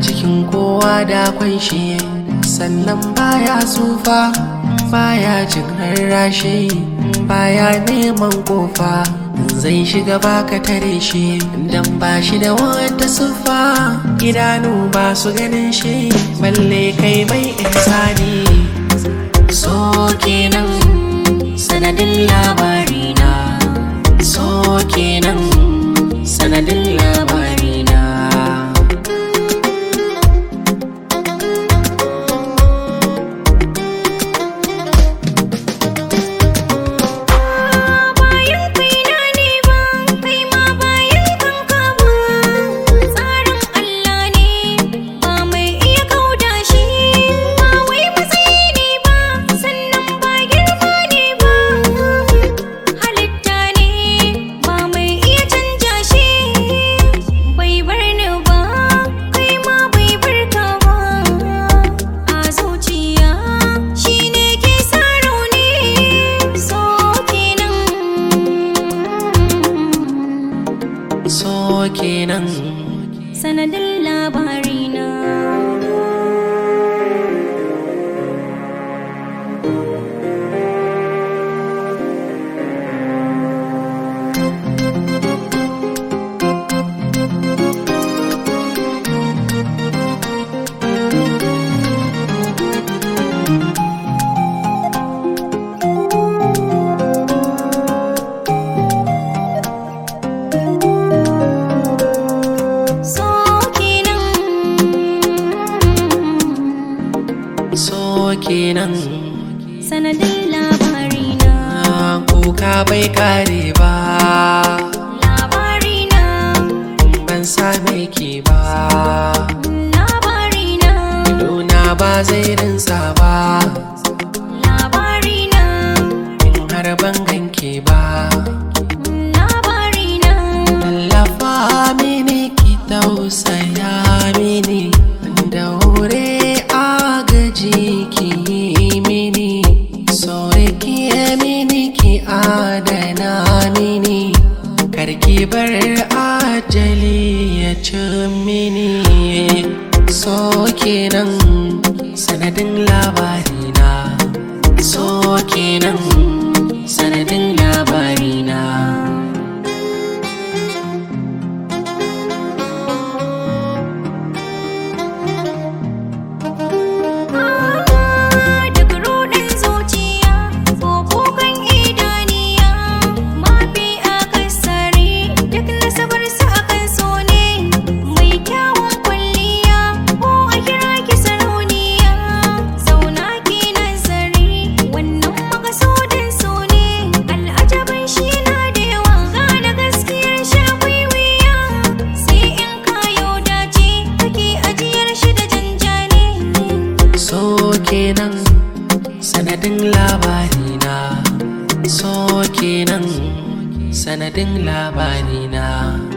cikin kowa da kwanshi sannan baya tsufa baya jin rarrashi baya neman kofa zai shiga baka tare shi dan ba shi da wata siffa idanu ba su ganin shi balle kai mai ihsani so kenan sanadin labarina so kenan sanadin labarina bayan kaina ne ba kai ma bayan kanka ba tsarin Allah ne ba mai iya kauda shi ba wai matsayi ne ba sannan ba girma ne ba halitta ne ba mai iya canja shi bai bar ni ba kai ma bai bar ka ba a zuciya shi ne ke sa rauni so kenan so kenan sanadin labarina so kenan so kenan sanadin labarina kuka bai kare ba labarina ban same ki ba labarina Idona ba zai rinsa ba labarina in har ban ganke ba labarina Tallafa mini ki tausaya mini daure agaji ki yi mini sore ki yi mini ki adana mini karki bar ajali ya ci mini so kenan sanadin labarina so kenan sanadin labarina Duk ruɗin zuciya ko kukan idaniya mafi akasari duk nasabar su akan so ne mai kyawun kwalliya ko a kira ki sarauniya zauna ki nazari wannan makasudin so ne al'ajabin shi na da yawa gane gaskiyar shafi wuya sai in kayo dace kake ajiyar shi da janjani so kenan sanadin labarina so kenan sanadin labarina